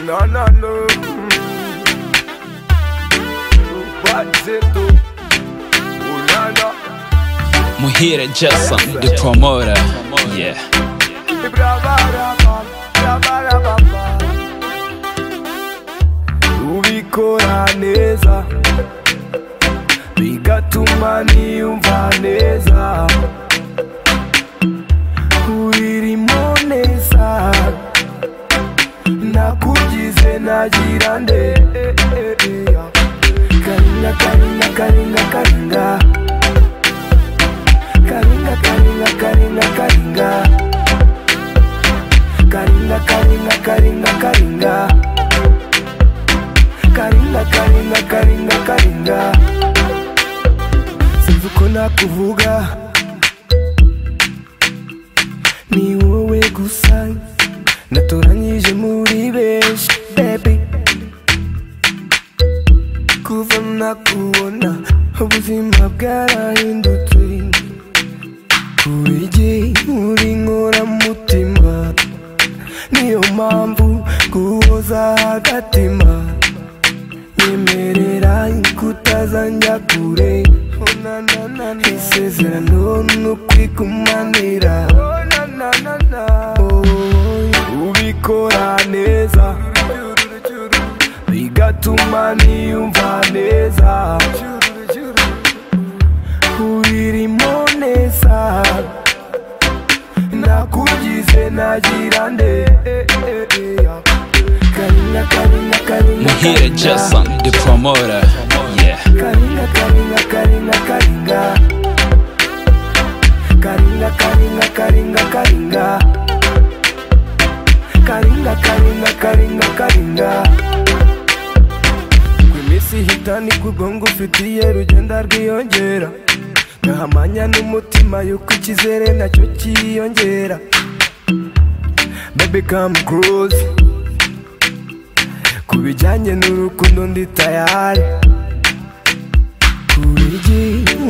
No, no, no. Pode ser tu. O Nana Muhire Jason, the promoter. Yeah. e Brabarabam, Brabarabam. Ubikora neza, bigatuma niyumva neza. Uyirimo neza, nakugize nagira nde. Karinga, karinga, karinga, karinga. Karinga, karinga, karinga, karinga. Karinga, karinga, karinga, karinga. Karinga, karinga, karinga, karinga. Sinzi uko nakuvuga ni wowe gusa natoranyije muri benshi baby kuva nakubona ubuzima bwarahindutse kurege uri nkoramutima niyo mpamvu guhoza agatima nyemerera kutazanjya kure isezerano ni ukwigumanira Oh, ubikora neza bigatuma niyumva neza ubirimo neza nakugize nagira nde karinga karinga karinga Muhire karinga. Jason, the promoter. Yeah. karinga karinga karinga karinga karinga karinga karinga karinga karinga karinga karinga karinga ku iminsi ihita niko ubwonko ufitiye rugenda rwiyongera ntahamanya n'umutima yuko ikizere nacyo cyiyongera baby come close ku bijyanye n'urukundo ndi tayari kurege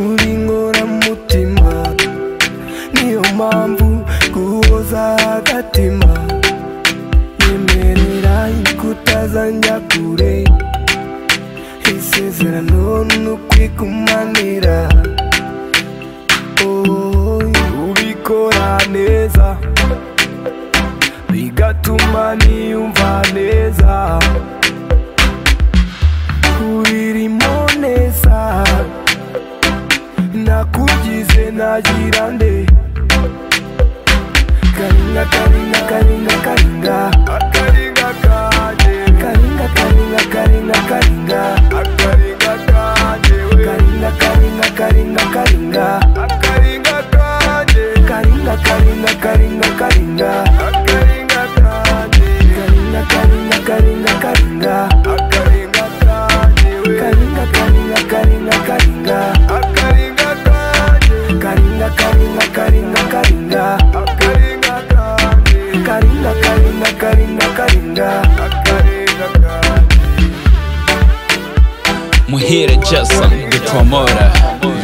uri nkoramutima niyo mpamvu guhoza agatima yemerera kutazanjya kure isezerano ni ukwigumanira Oh, ubikora neza bigatuma niyumva neza urimo neza nakugize nagira nde karinga karinga karinga karinga akaringa kanje karinga karinga karinga karinga akaringa kanje karinga karinga karinga karinga akaringa kanje karinga karinga karinga karinga akaringa kanje karinga karinga karinga karinga akaringa kanje karinga karinga karinga karinga akaringa kanje karinga karinga karinga karinga akaringa kanje karinga karinga karinga karinga akaringa kanje Muhire Jason, the promoter.